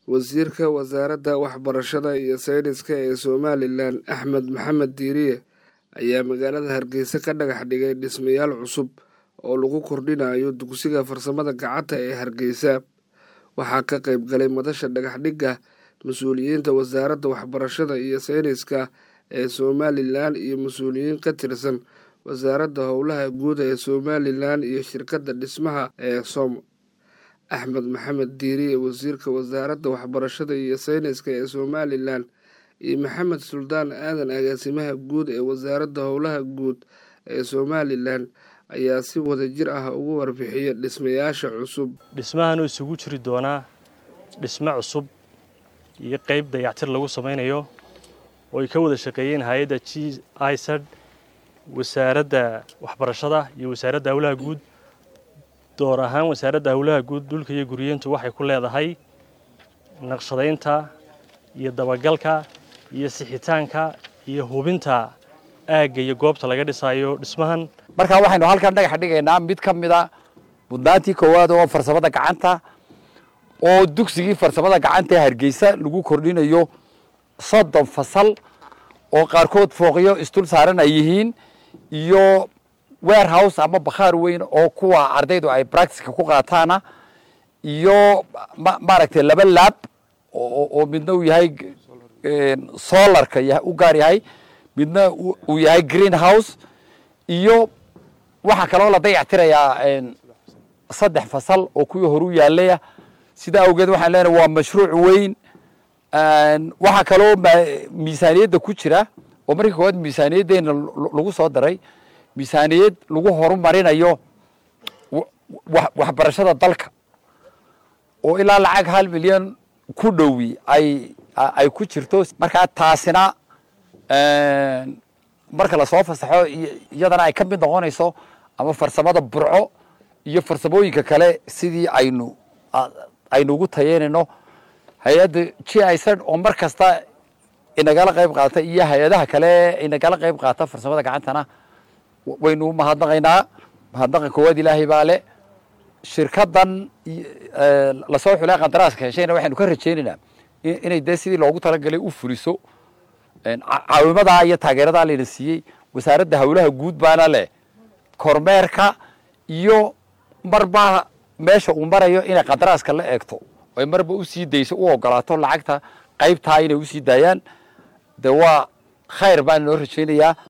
wasiirka wasaaradda waxbarashada iyo sayniska ee somalilan axmed maxamed diiriye ayaa magaalada hargeysa ka dhagax dhigay dhismayaal cusub oo lagu kordhinayo dugsiga farsamada gacanta ee hargeysa waxaa ka qayb galay madasha dhagaxdhigga mas-uuliyiinta wasaaradda waxbarashada iyo sayniska ee somalilan iyo mas-uuliyiin ka tirsan wasaaradda howlaha guud ee somalilan iyo shirkadda dhismaha ee som axmed maxamed diiriye wasiirka wasaaradda waxbarashada iyo sayniska ee somalilan iyo maxamed suldaan aadan agaasimaha guud ee wasaaradda howlaha guud ee somalilan ayaa si wadajir ah ugu warbixiya dhismayaasha cusub dhismahan isugu jiri doonaa dhisme cusub iyo qeyb dayactir lagu samaynayo oo ay ka wada shaqeeyeen hay-adda g isad wasaaradda waxbarashada iyo wasaaradda howlaha guud door ahaan wasaaradda howlaha guud dhulka iyo guriyeentu waxay ku leedahay naqshadaynta iyo dabagalka iyo sixitaanka iyo hubinta aagga iyo goobta laga dhisayo dhismahan markaa waxaynu halkan dhagax dhigaynaa mid ka mida mudnaantii koowaad oo farsamada gacanta oo dugsigii farsamada gacanta ee hargeysa lagu kordhinayo soddon fasal oo qaarkood fooqyo isdul saaran ay yihiin iyo warehouse ama bakhaar weyn oo kuwa ardaydu ay practicka ku qaataana iyo maaragtay laba laab oo midna uu yahay solarka u gaar yahay midna uu yahay green house iyo waxaa kaloo la dayactirayaa saddex fasal oo kuwii horu yaalaya sidaa awgeed waxaan leenahay waa mashruuc weyn waxaa kaloo miisaaniyadda ku jira oo markii koowaad miisaaniyaddeena lagu soo daray miisaaniyad lagu horumarinayo waxbarashada dalka oo ilaa lacag hal milyan ku dhowi ay ay ku jirto markaa taasina marka lasoo fasaxo iyadana ay ka mid noqonayso ama farsamada burco iyo farsamooyinka kale sidii aynu aynu ugu tayeynayno hay-adda g isad oo mar kasta inagala qayb qaata iyo hay-adaha kale inagala qayb qaata farsamada gacantana waynu mahadnaqaynaa mahadnaqa koowaad ilaahay baa le shirkadan lasoo xulay qandaraaska heshayna waxaynu ka rajaynaynaa inay dee sidii loogu talagalay u fuliso caawimadaa iyo taageeradaa layna siiyey wasaaradda howlaha guud baana leh kormeerka iyo marba meesha uu marayo inay qadaraaska la eegto ay marba usii dayso u ogolaato lacagta qaybtaa inay usii daayaan de waa khayr baan inoo rajaynayaa